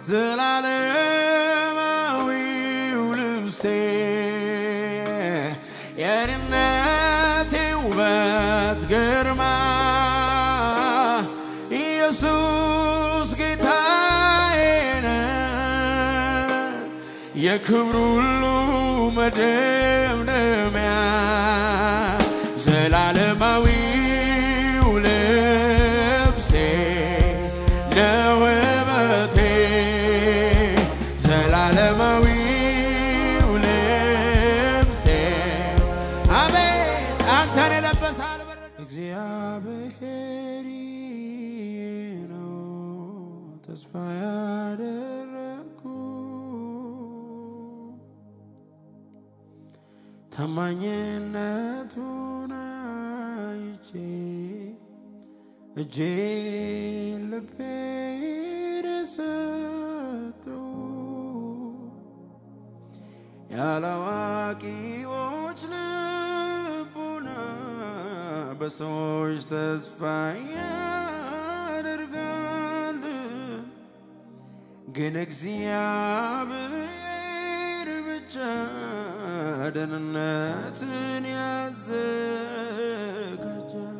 ዘላለማዊው ልብሴ የድነቴ ውበት ግርማ ኢየሱስ ጌታዬ ነው የክብሩ ሁሉ መደምደሚያ ዘላለማዊው ልብሴ ለውበቴ ዘላለማዊው ልብሴ አሜን አንተን የለበሰ አልበረደም። እግዚአብሔር ነው ተስፋ ያደረግኩ ታማኝነቱን አይቼ እጄ ልቤ ሰጠው ያላዋቂዎች ልቡና በሰዎች ተስፋ ያደርጋል፣ ግን እግዚአብሔር ብቻ ደህንነትን ያዘጋጃል።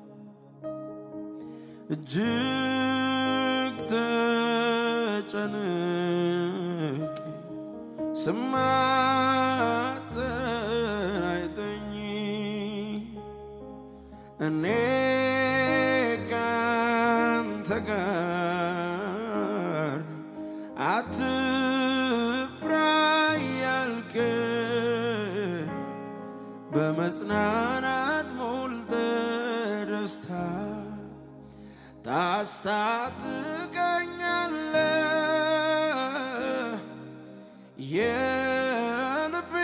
እጅግ ተጨንቄ ስማጸን አይተኝ እኔ ካንተ ጋር አትፍራ ያልከ በመጽናናት ሞልተ ደስታ ታስታጥቀኛለህ የልቤ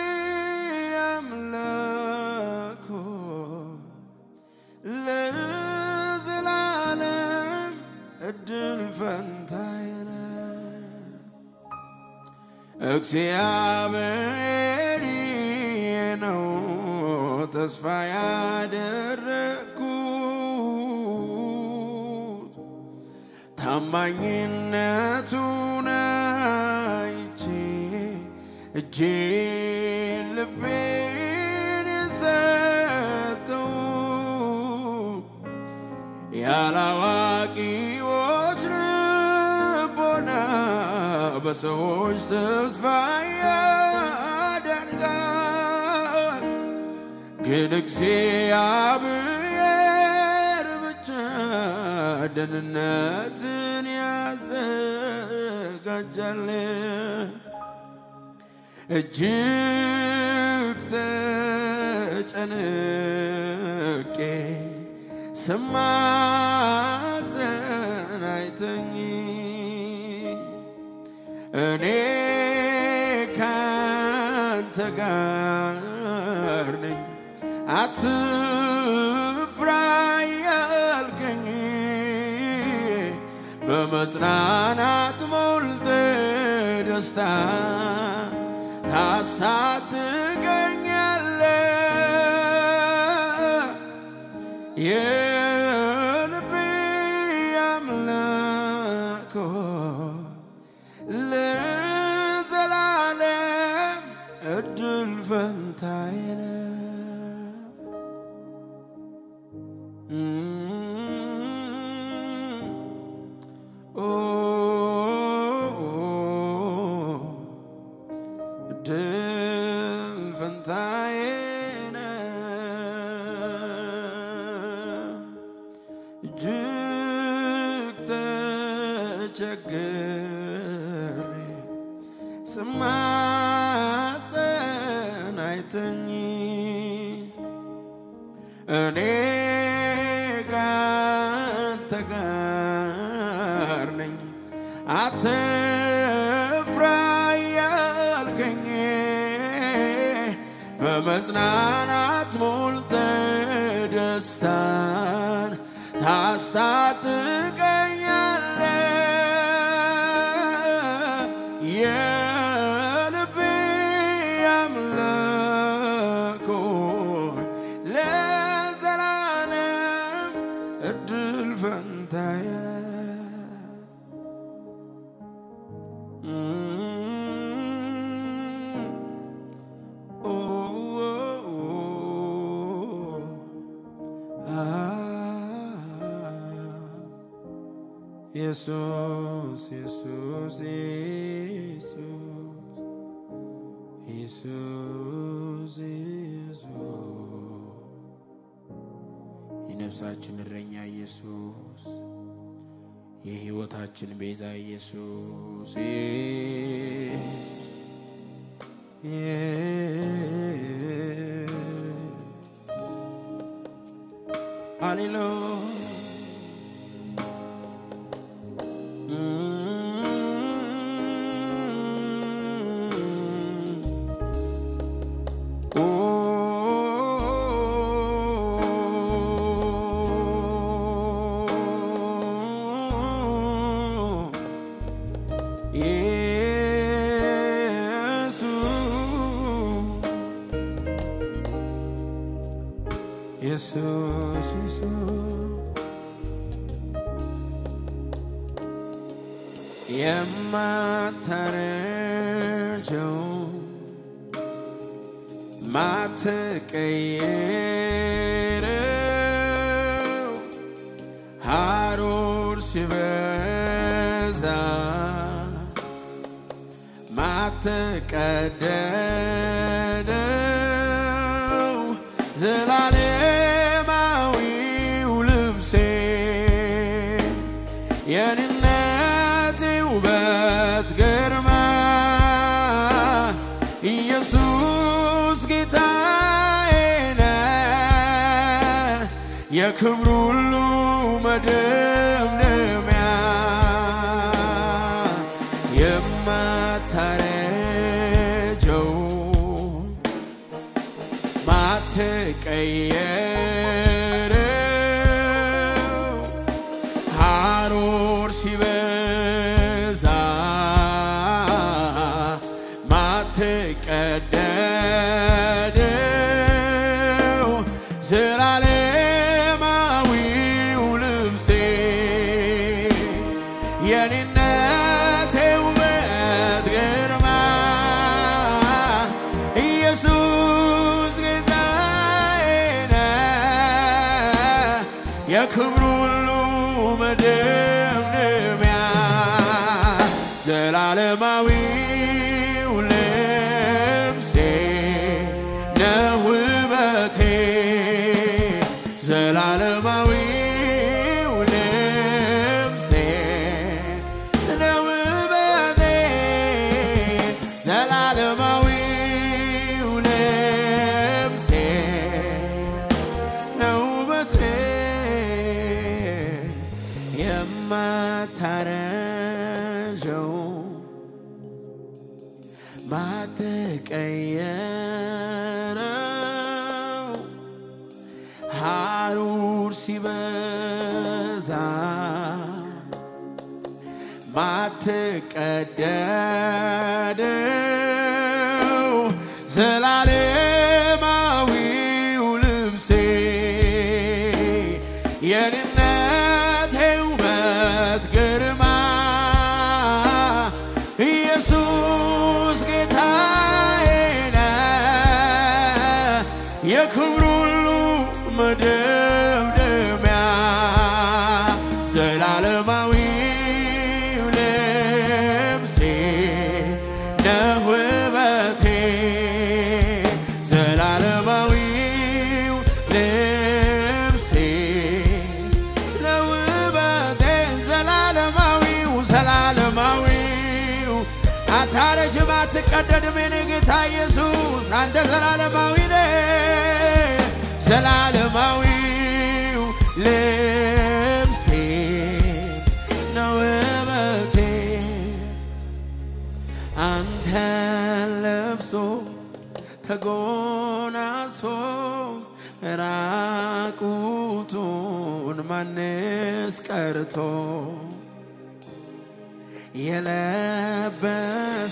አምላክ ሆይ ለዘላለም እድል ፈንታዬ ነህ። እግዚአብሔር ነው ተስፋ ያደረግኩት ታማኝነቱን አይቼ እጄን ልቤን ሰጠው ያላዋቂዎች ልቦና በሰዎች ተስፋ ያደርጋል፣ ግን እግዚአብሔር ብቻ ደህንነትን ያዘጋጃል። እጅግ ተጨንቄ ስማጸን አይተኝ እኔ ካንተ ጋር ነኝ አትፍራ ያልከኝ በመጽናናት ሞልተ ደስታ ታስታጥቀኛለህ የልቤ አምላክ ሆይ ለዘላለም እድል ፈንታዬ ነህ። ኦ እድል ፈንታዬ ነህ። እጅግ ተቸግሬ ስማጸን አይተኝ እኔ ካንተ ጋር ነኝ አትፍራ ያልከኝ በመጽናናት ሞልተ ደስታን ታስታጥቀኛለህ የልቤ አምላክ ሆይ ለዘላለም እድል ፈንታዬ ነህ። ኢየሱስ ኢየሱስ ኢየሱስ ኢየሱስ ኢየሱስ የነፍሳችን እረኛ ኢየሱስ የሕይወታችን ቤዛ ኢየሱስ ሃሌሉያ ኢየሱስ ኢየሱስ የማታረጀው ማትቀየረው ሐሩር ሲበዛ ማትቀደደው ዘላለማዊው ልብሴ የኔነት ውበት ግርማ ኢየሱስ ጌታዬ ነው የክብሩ ሁሉ መደምደሚያ የማታረጀው ማትቀየረው ሐሩር ሲበዛ ማትቀደደው ዘላለማዊው ልብሴ የኔነቴ ውበት ግርማ ኢየሱስ ጌታዬ ነው የክብሩ ሁሉ መደምደሚያ ዘላለማዊው ልብሴ ነው ውበቴ ዘላለማዊው ልብሴ ነው ውበቴ ዘላለማዊው ልብሴ ነው ውበቴ የማታረጀው ማትቀየረው ሐሩር ሲበዛ ማትቀደደው ዘላለማዊው ልብሴ የኔነቴ ውበት ግርማ ኢየሱስ ጌታዬ ነው የክብሩ ሁሉ መደምደሚያ ዘላለማዊው ልብሴ ነው ውበቴ ዘላለማዊው ልብሴ ነው ውበቴ ዘላለማዊው ዘላለማዊው አታረጅም አትቀደድም የኔ ጌታ ኢየሱስ አንተ ዘላለማዊ ነህ ዘላለማዊው ልብሴ ነው ውበቴ አንተ ለብሶ ተጎናጽፎ ራቁቱን ማንስ ቀርቶ የለበሰ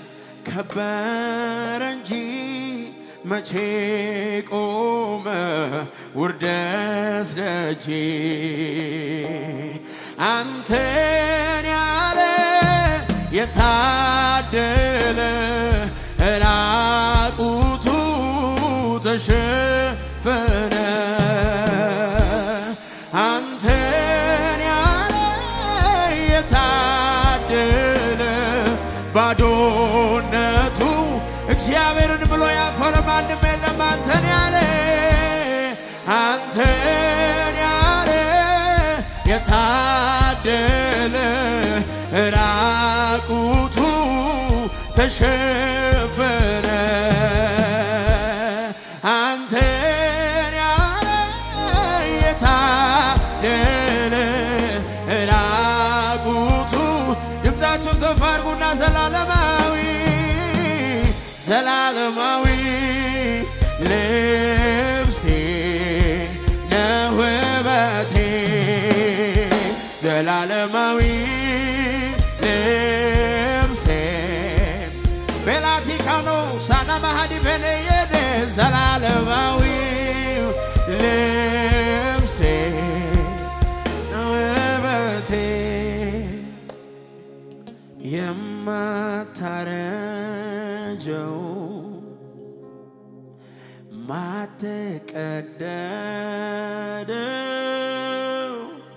ከበረ እንጂ መቼ ቆመ ውርደት ደጅ አንተን ያለ የታደለ ራቁቱ ተሸፈነ አንተን ያለ የታደለ ባዶነቱ እግዚአብሔርን ብሎ ያፈረ ማንም የለም። አንተን ያለ አንተን ያለ የታደለ ራቁቱ ተሸፈነ አንተን ያለ የታደለ ራቁቱ ድምፃችሁን ከፍ አድርጉና ዘላለማዊ ዘላለማዊ ልብሴ ነህ ውበቴ ዘላለማዊ ልብሴ ቤላቲካኖ ሳና ማሃዲ በነየደ ዘላለማዊ ልብሴ ነህ ውበቴ የማታረጀው ማትቀደደው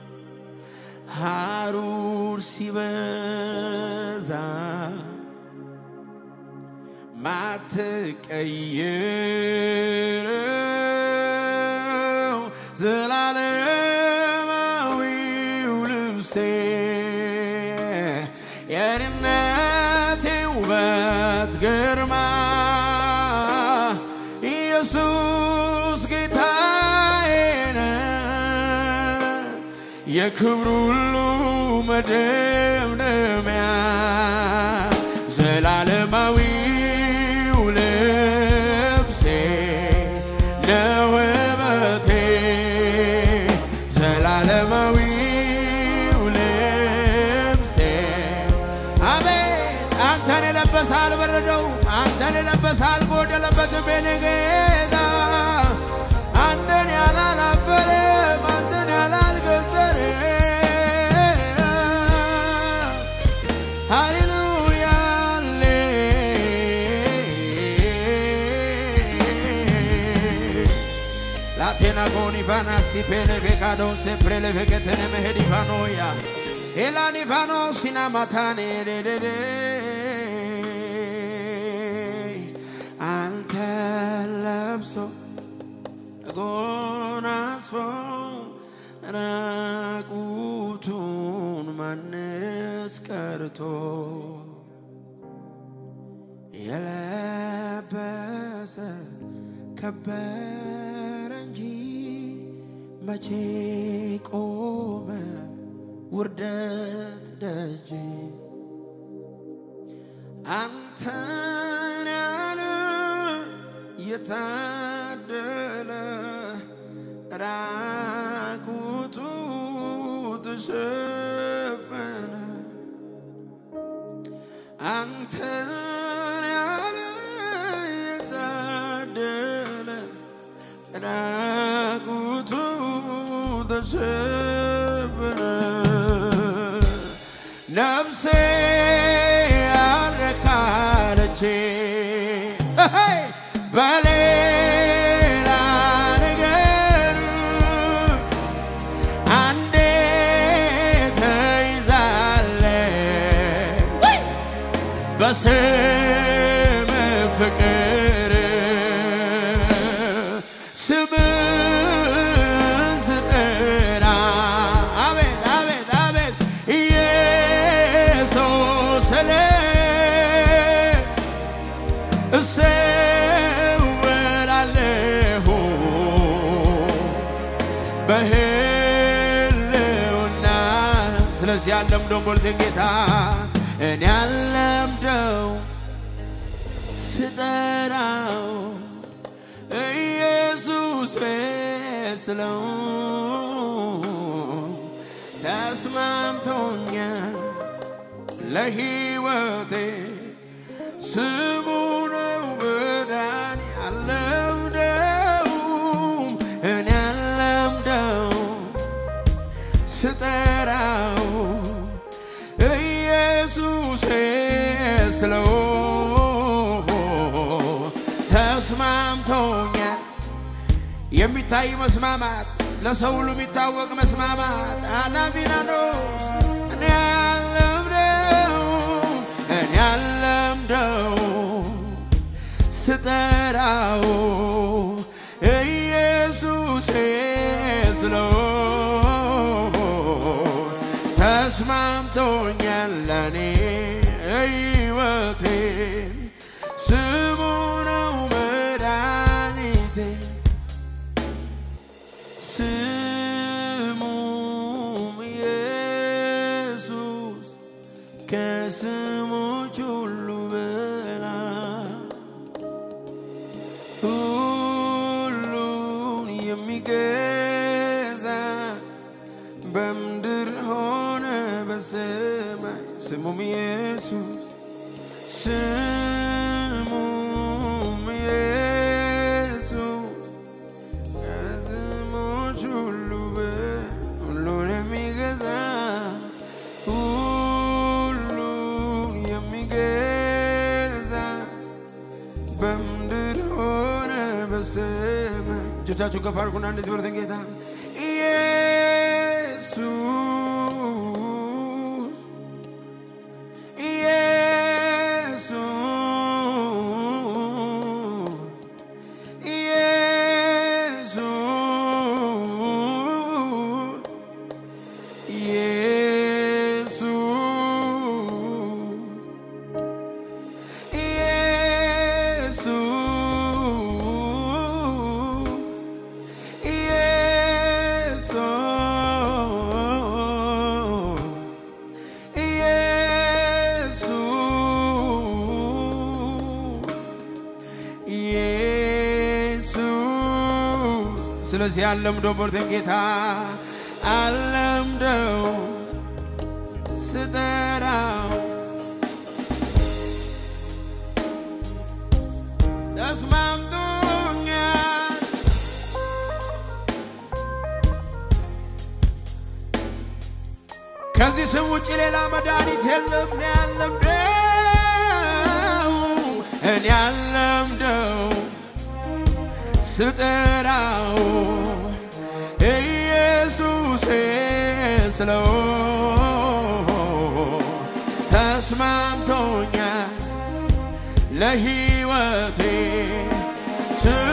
ሐሩር ሲበዛ ማትቀይረው ዘላለማዊው ልብሴ የድነቴ ውበት ግርማ ኢየሱስ ጌታዬ ነው የክብሩ ሁሉ መደምደሚያ ዘላለማዊው ልብሴ ነው ውበቴ ዘላለማዊው ልብሴ አሜን አንተን የለበሰ አልበረደው አንተን የለበሰ አልጎደለበትም የኔ ጌታ አንተን ያላላበረም አንተን ያላልገዘረ ሃሌሉያ ላቴና ጎን ኢቫና ሲፔሌ ቤካዶ ሴፕሬሌ ቤከተነ መሄድ ኢቫኖያ ኤላን ኢቫኖ ሲናማታኔ ዴዴዴ አንተ ለብሶ ጎናጽፎ ራቁቱን ማንስ ቀርቶ የለበሰ ከበረ እንጂ መቼ ቆመ ውርደት ደጅ አንተን ያለ የታደለ ራቁቱ ተሸፈነ አንተን ያለ የታደለ ራቁቱ ተሸፈነ ነፍሴ ያረካለች በሌላ ነገር አንዴ ተይዛለ በስም ፍቅር ስምን ስጠራ አቤት አቤት አቤት ኢየሱስ ስለ እሰወራለሁ በህልውና ስለዚህ ያለምደው ቦልቴን ጌታ እኔ ያለምደው ስጠራው ኢየሱስ ስለው ተስማምቶኛል ለሕይወቴ ስሙ ነው መዳን ያለምደውም እኔ ያለምደው ስጠራው ኢየሱሴ ስለው ተስማምቶኛል። የሚታይ መስማማት ለሰው ሁሉ የሚታወቅ መስማማት አናቢናኖስ እኔ አለምደው እኔ አለምደው ስጠራው ኢየሱስ ስለው ተስማምቶኛል ለኔ ሕይወቴ ስሙ ነው መድኃኒቴ ስሙም ኢየሱስ ከስሞች ሁሉ በላይ ሁሉን የሚገዛ በምድር ሆነ በሰማይ ስሙም ኢየሱስ ስሙም ኢየሱስ ከስሞች ሁሉ በ- ሁሉን የሚገዛ ሁሉን የሚገዛ በምድር ሆነ በሰማይ እጆቻችሁን ከፍ አድርጉና እንደዚህ በሉትን ጌታ ኢየሱስ ኢየሱስ ኢየሱስ ኢየሱስ ኢየሱስ ኢየሱስ ኢየሱስ ስለዚህ አለምደው በርተን ጌታ አለምደው ስጠራው ተስማምቶኛል ከዚህ ስም ውጭ ሌላ መድኃኒት የለም። እኔ አለምደው እኔ አለምደው ስጠራው ኢየሱስ ስለው ተስማምቶኛል ለሕይወቴ